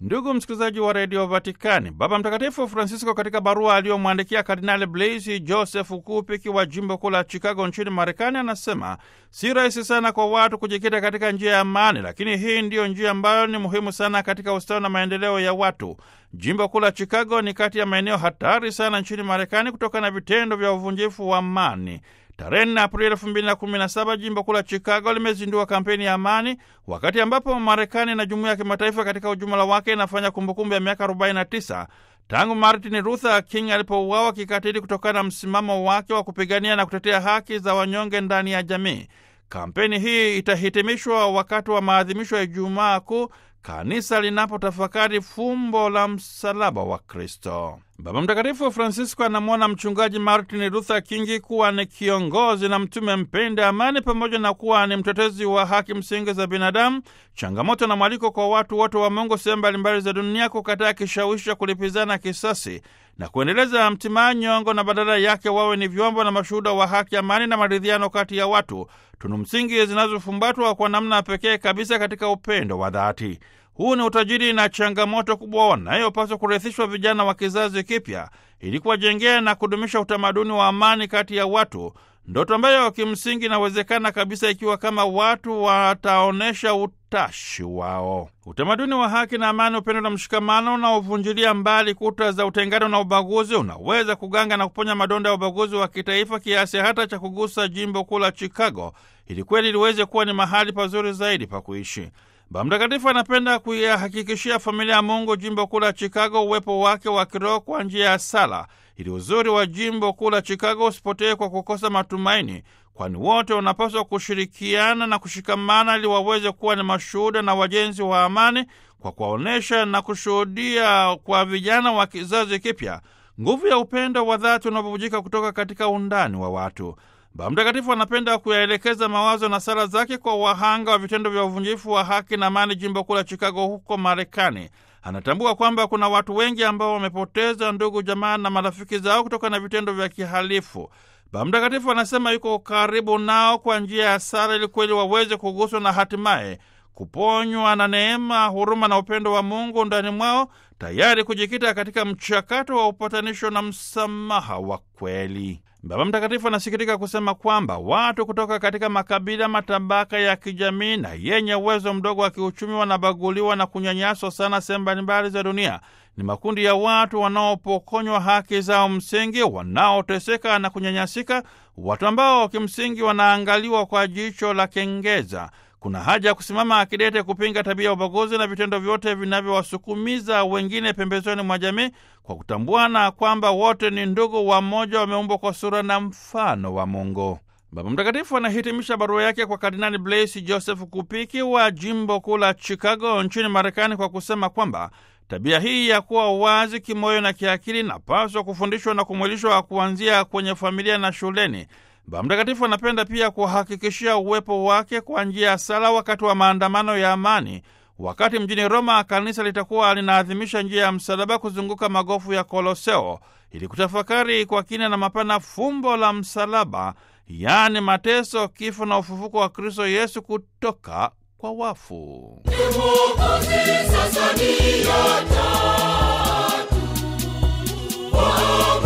Ndugu msikilizaji wa redio Vatikani, Baba Mtakatifu Francisco katika barua aliyomwandikia Kardinali Blaise Joseph Kupiki wa jimbo kuu la Chicago nchini Marekani anasema si rahisi sana kwa watu kujikita katika njia ya amani, lakini hii ndiyo njia ambayo ni muhimu sana katika ustawi na maendeleo ya watu. Jimbo kuu la Chicago ni kati ya maeneo hatari sana nchini Marekani kutokana na vitendo vya uvunjifu wa amani. Tarehe nne Aprili elfu mbili na kumi na saba jimbo kuu la Chicago limezindua kampeni ya amani, wakati ambapo Marekani na jumuiya ya kimataifa katika ujumla wake inafanya kumbukumbu ya miaka 49 tangu Martin Luther King alipouawa kikatili kutokana na msimamo wake wa kupigania na kutetea haki za wanyonge ndani ya jamii. Kampeni hii itahitimishwa wakati wa maadhimisho ya Ijumaa Kuu, kanisa linapotafakari fumbo la msalaba wa Kristo. Baba Mtakatifu Francisco anamwona mchungaji Martin Luther King kuwa ni kiongozi na mtume mpenda amani, pamoja na kuwa ni mtetezi wa haki msingi za binadamu, changamoto na mwaliko kwa watu wote wa Mungu sehemu mbalimbali za dunia kukataa kishawishi cha kulipizana kisasi na kuendeleza mtimaa nyongo, na badala yake wawe ni vyombo na mashuhuda wa haki, amani na maridhiano kati ya watu, tunu msingi zinazofumbatwa kwa namna pekee kabisa katika upendo wa dhati. Huu ni utajiri na changamoto kubwa wanayopaswa kurithishwa vijana wa kizazi kipya ili kuwajengea na kudumisha utamaduni wa amani kati ya watu, ndoto ambayo kimsingi inawezekana kabisa ikiwa kama watu wataonyesha utashi wao. Utamaduni wa haki na amani, upendo na mshikamano unaovunjilia mbali kuta za utengano na ubaguzi unaweza kuganga na kuponya madonda ya ubaguzi wa kitaifa kiasi hata cha kugusa jimbo kuu la Chicago ili kweli liweze kuwa ni mahali pazuri zaidi pa kuishi. Baba Mtakatifu anapenda kuyahakikishia familia ya Mungu jimbo kuu la Chicago uwepo wake wa kiroho kwa njia ya sala, ili uzuri wa jimbo kuu la Chicago usipotee kwa kukosa matumaini, kwani wote wanapaswa kushirikiana na kushikamana ili waweze kuwa ni mashuhuda na wajenzi wa amani, kwa kuwaonyesha na kushuhudia kwa vijana wa kizazi kipya nguvu ya upendo wa dhati unaobubujika kutoka katika undani wa watu. Baba Mtakatifu anapenda kuyaelekeza mawazo na sala zake kwa wahanga wa vitendo vya uvunjifu wa haki na amani jimbo kuu la Chicago huko Marekani. Anatambua kwamba kuna watu wengi ambao wamepoteza ndugu, jamaa na marafiki zao kutokana na vitendo vya kihalifu. Baba Mtakatifu anasema yuko karibu nao kwa njia ya sala ili kweli waweze kuguswa na hatimaye kuponywa na neema, huruma na upendo wa Mungu ndani mwao, tayari kujikita katika mchakato wa upatanisho na msamaha wa kweli. Baba Mtakatifu anasikitika kusema kwamba watu kutoka katika makabila, matabaka ya kijamii na yenye uwezo mdogo wa kiuchumi wanabaguliwa na kunyanyaswa sana sehemu mbalimbali za dunia. Ni makundi ya watu wanaopokonywa haki zao msingi, wanaoteseka na kunyanyasika, watu ambao kimsingi wanaangaliwa kwa jicho la kengeza. Kuna haja ya kusimama akidete kupinga tabia ya ubaguzi na vitendo vyote vinavyowasukumiza wengine pembezoni mwa jamii kwa kutambuana kwamba wote ni ndugu wa mmoja, wameumbwa kwa sura na mfano wa Mungu. Baba Mtakatifu anahitimisha barua yake kwa Kardinali Blaise Joseph Kupiki wa jimbo kuu la Chicago nchini Marekani kwa kusema kwamba tabia hii ya kuwa wazi kimoyo na kiakili inapaswa kufundishwa na kumwilishwa kuanzia kwenye familia na shuleni. Baba Mtakatifu anapenda pia kuhakikishia uwepo wake kwa njia ya sala wakati wa maandamano ya amani, wakati mjini Roma kanisa litakuwa linaadhimisha njia ya msalaba kuzunguka magofu ya Koloseo ili kutafakari kwa kina na mapana fumbo la msalaba, yaani mateso, kifo na ufufuko wa Kristo Yesu kutoka kwa wafu. Sasa ni ya tatu